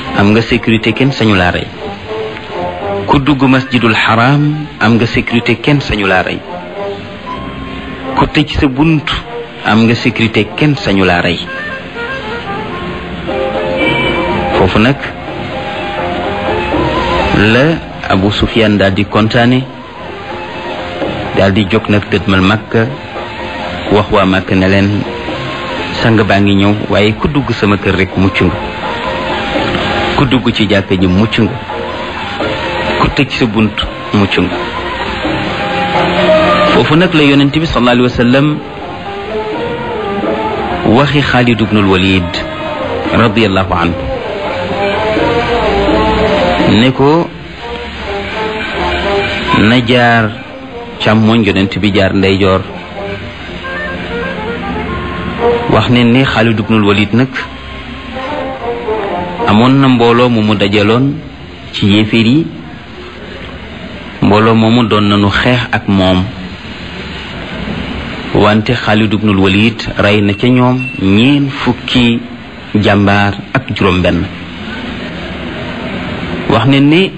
am nga sécurité kenn sañu laa rey ku dugg masjidul xaraam am nga sécurité kenn sañu laa rey ku tëj sa bunt am nga sécurité kenn sañu laa rey foofu nag la Abu Sufyaan daal di kontaane daal di jóg nag dëdmal Makka wax waa Makka ne leen sang baa ngi ñëw waaye ku dugg sama kër rek mucc nga ku dugg ci jàkka ji mucc nga ku tëj sa bunt mucc nga foofu nag la yonent bi sallallahu alayhi wa sallam waxi Xaalid ibnul Walid radiyallahu anhu ne ko na jaar càmmoñ yonent bi jaar ndeyjoor wax ne ni Xaalid ibnul Walid nag amoon na mbooloo mu mu dajaloon ci yéeféer yi mbooloo moomu doon nañu xeex ak moom wante Xaalid ibnul Walid rey na ca ñoom ñeen fukki jàmbaar ak juróom benn wax ne ni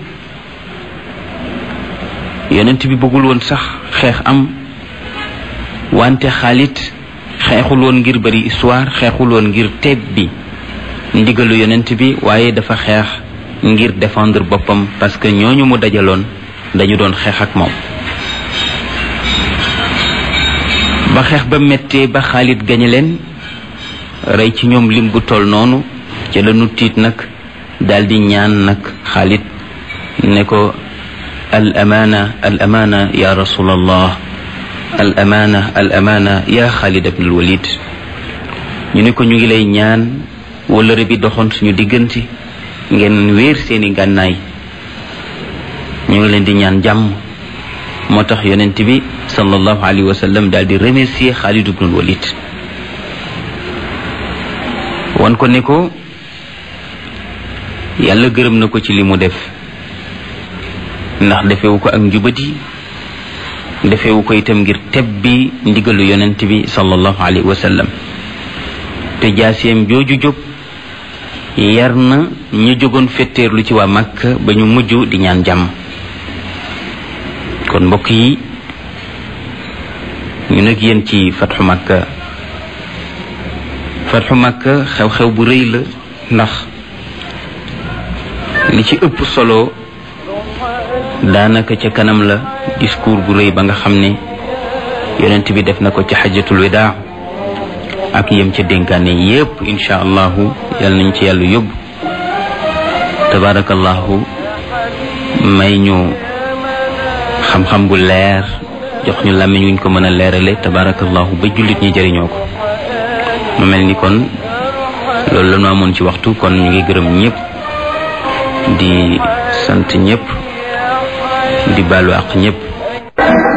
yonent bi bëggul woon sax xeex am wante Xaalid xeexul woon ngir bari histoire xeexul woon ngir teeb bi ndigalu yonent bi waaye dafa xeex ngir défendre boppam parce que ñooñu mu dajaloon dañu doon xeex ak moom ba xeex ba méttee ba Xaalid gañe leen rey ci ñoom lim bu toll noonu ca la nu tiit nag daldi ñaan nag Xaalid ne ko al amaana al amaana ya rasulallah al amaana al amaana ya Xaalid ibnul Walid ñu ne ko ñu ngi lay ñaan wëllëre bi doxoon suñu diggante ngeen wéer seeni gànnaay ñu ngi leen di ñaan jàmm moo tax yonent bi sallallahu alayhi wa sallam daal di remercier Xaalid ibnul Walid wan ko ne ko yàlla gërëm na ko ci li mu def ndax defewu ko ak njubadi defewu ko itam ngir tebbi ndigalu yonent bi sallallahu alayhi wa sallam te jaaseem jooju jóg yar na ñu jógoon fetteerlu ci waa Makka ba ñu mujj di ñaan jàmm kon mbokk yi ñu nag yéen ci fatxu Makka fatxu Makka xew-xew bu rëy la ndax li ci ëpp solo daanaka ca kanam la discours bu rëy ba nga xam ne yonent bi def na ko ci xajatul widaa ak yem ca dénkaane yépp insha allahu yal nañ ci yàlla yóbbu tabarakallahu may ñu xam-xam bu leer jox ñu làmmiñ wuñ ko mën a leerale tabarakallahu ba jullit ñi jëriñoo ko mu mel ni kon loolu la ñu amoon ci waxtu kon ñu ngi gërëm ñëpp di sant ñëpp di baalu àq ñëpp